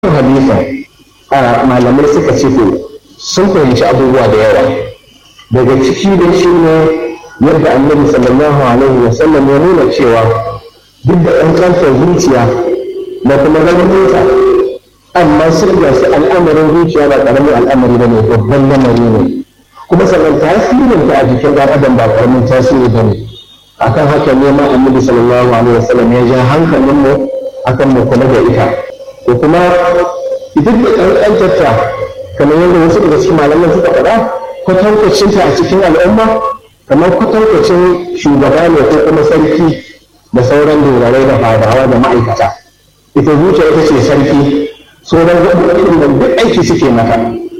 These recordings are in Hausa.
hadisin malamai suka ce to sun fahimci abubuwa da yawa daga ciki da shi ne yadda annabi sallallahu alaihi wa sallam ya nuna cewa duk da ɗan kantar zuciya da kuma rauninta amma sun ga su al'amarin zuciya ba ƙaramin al'amari ba ne babban lamari ne kuma sannan tasirinta a jikin ɗan adam ba ƙaramin tasiri ba ne akan haka ne ma annabi sallallahu alaihi wa sallam ya ja hankalin mu akan mu kula da ita ko kuma ita da ƙanƙantarta kamar yadda wasu daga cikin malaman suka faɗa kwatankwacinta a cikin al'umma kamar kwatankwacin shugaba ne ko kuma sarki da sauran dogarai da fadawa da ma'aikata ita zuciya ita ce sarki sauran gaɓoɓin da duk aiki suke mata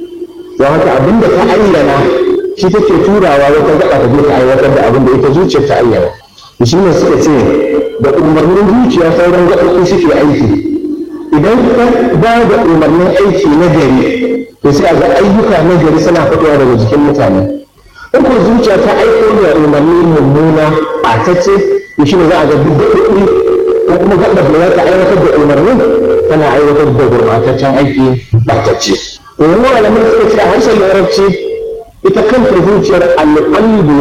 don haka abin da ta ayyana shi take turawa wata gaɓa ta je ta aiwatar da abin da ita zuciyar ta ayyana shi ne suka ce da umarnin zuciya sauran gaɓoɓi suke aiki idan ka ba da umarnin aiki na gari to sai a ga ayyuka na gari suna fitowa daga jikin mutane in ko zuciya ta aiko da umarni mummuna ɓatacce to shi ne za a ga duk gaɓoɓi ko kuma gaɓar da za ta aiwatar da umarnin tana aiwatar da gurɓataccen aiki ɓatacce to yanzu malamin suka ce a harshen larabci ita kanta zuciyar alƙalbu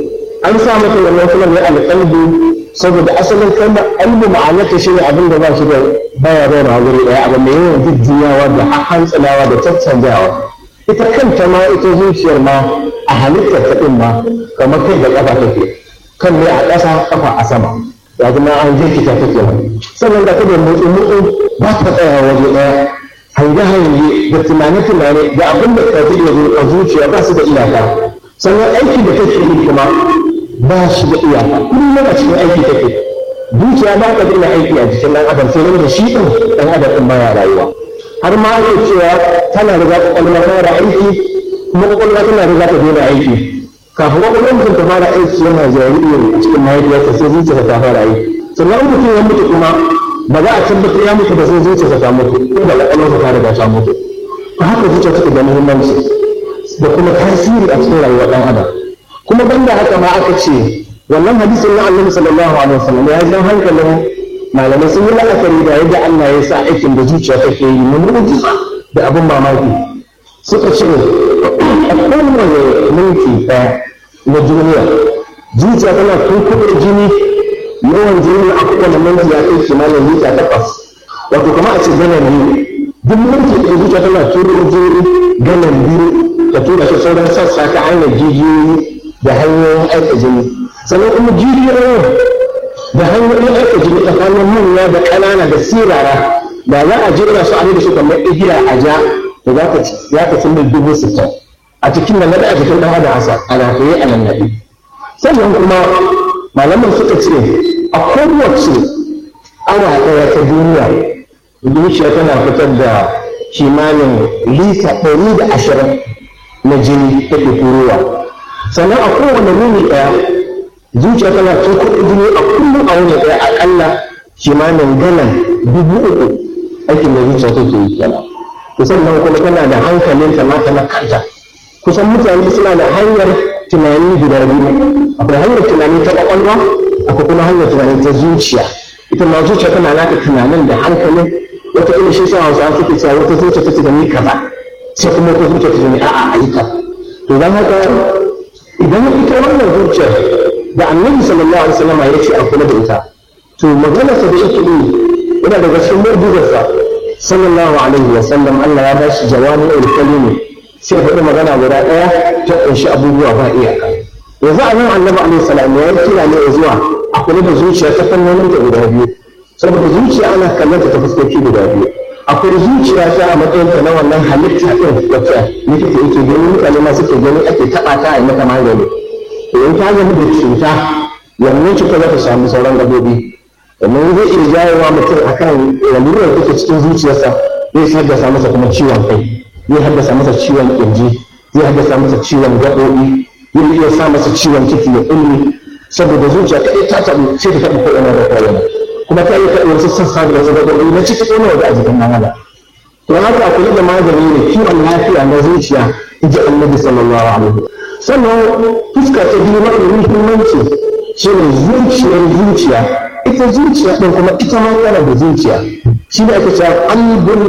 an sa mata wannan sunan ne alƙalbu saboda asalin kalmar albu ma'anarta shi ne abin da ba shi da baya zauna wuri ɗaya abu mai yawan jujjuyawa da hantsalawa da caccanjawa ita kanta ma ita zuciyar ma a halittar ta ɗin ma kamar kai da ƙafa take kan ne a ƙasa ƙafa a sama ya zama an jirkita take ma sannan da kada motsi motsi ba ta tsaya waje ɗaya hange hange da tunane tunane da abin da ka iya zo a zuciya ba su da iyaka sannan aikin da take yi kuma ba shi da iyaka kullum a cikin aiki take zuciya ba ta daina aiki a jikin ɗan adam sai da shi ɗin ɗan adam ɗin baya rayuwa har ma ake cewa tana riga ƙwaƙwalwa ta fara aiki kuma ƙwaƙwalwa tana riga ta daina aiki kafin ƙwaƙwalwar mutum ta fara aiki yana jariri a cikin mahaifiyarsa sai zuciyarsa ta fara aiki sannan mutum ya mutu kuma ba za a tabbatar ya mutu ba sai zuciyarsa ta mutu ko da ƙwaƙwalwarsa ta riga ta mutu haka zuciya take da muhimmanci da kuma tasiri a cikin rayuwar ɗan adam kuma banda haka ma aka ce wannan hadisin na annabi sallallahu alaihi wasallam ya jan hankalin malamai sun yi la'akari da yadda Allah ya sa aikin da zuciya take yi mun mu'jiza da abin mamaki suka ce a kowane minti ɗaya na duniya zuciya tana tunkuɗe jini yawan jini a kowane minti ya kai kimanin lita takwas wato kamar a ce ganan biyu duk minti ɗaya zuciya tana turo jini ganan biyu ta tura shi sauran sassa ta hanyar jijiyoyi da hanyoyin aika jini sannan kuma jijiyoyin da hanyoyin aika jini tsakanin manya da ƙanana da sirara da za a jira su a da su kamar igiya a ja da za ka cin dubu sittin a cikin nan naɗa a jikin ɗan adam asa a lafiya a nan naɗi sannan kuma malaman suka ce a kowace awa ɗaya ta duniya zuciya tana fitar da kimanin lita ɗari da ashirin na jini take turowa sannan a kowane wuni ɗaya zuciya tana cin kuɗin jini a kullum a wuni ɗaya aƙalla kimanin galan dubu uku aikin da zuciya take yi kenan to sannan kuma tana da hankalin ta mata na kanta kusan mutane suna da hanyar tunani guda biyu akwai hanyar tunani ta ƙwaƙwalwa akwai kuma hanyar tunani ta zuciya ita ma zuciya tana naka tunanin da hankalin wata ila shi sa hausa suke cewa wata zuciya ta tunani kaza sai kuma wata zuciya ta tunani a'a ayyuka to don haka idan ita wannan zuciyar da annabi sallallahu alaihi wasallam ya ce a kula da ita to magana sa da yake yi yana daga cikin mu'jizarsa sallallahu alaihi wasallam Allah ya bashi jawami al kalimi sai ya faɗi magana guda ɗaya ta ƙunshi abubuwa ba iyaka yanzu a nan annabi alaihi salam ya kira ne zuwa a kula da zuciya ta fannonin ta guda biyu saboda zuciya ana kallon ta ta fuskoki guda biyu akwai zuciya ta a matsayin ta na wannan halitta ɗin wacce likita yake gani mutane ma suke gani ake taɓa ta a yi mata magani in ta zama da cuta wannan cuta za ta samu sauran gabobi domin zai iya jawowa mutum akan lalurar da take cikin zuciyarsa zai haddasa masa kuma ciwon kai zai haddasa masa ciwon kirji zai haddasa masa ciwon gaɓoɓi zai iya sa masa ciwon ciki ya ƙulli saboda zuciya ta ta taɓa sai ta taɓa ko'ina da ko'ina kuma ta iya taɓa wasu sassa da wasu gaɓoɓi na ciki ko na waje a jikin ɗan adam to haka a kula da magani ne kiwon lafiya na zuciya in ji annabi sallallahu alaihi sannan fuska ta biyu mafi muhimmanci shi ne zuciyar zuciya ita zuciya ɗin kuma ita ma yana da zuciya shi ne ake cewa qalbun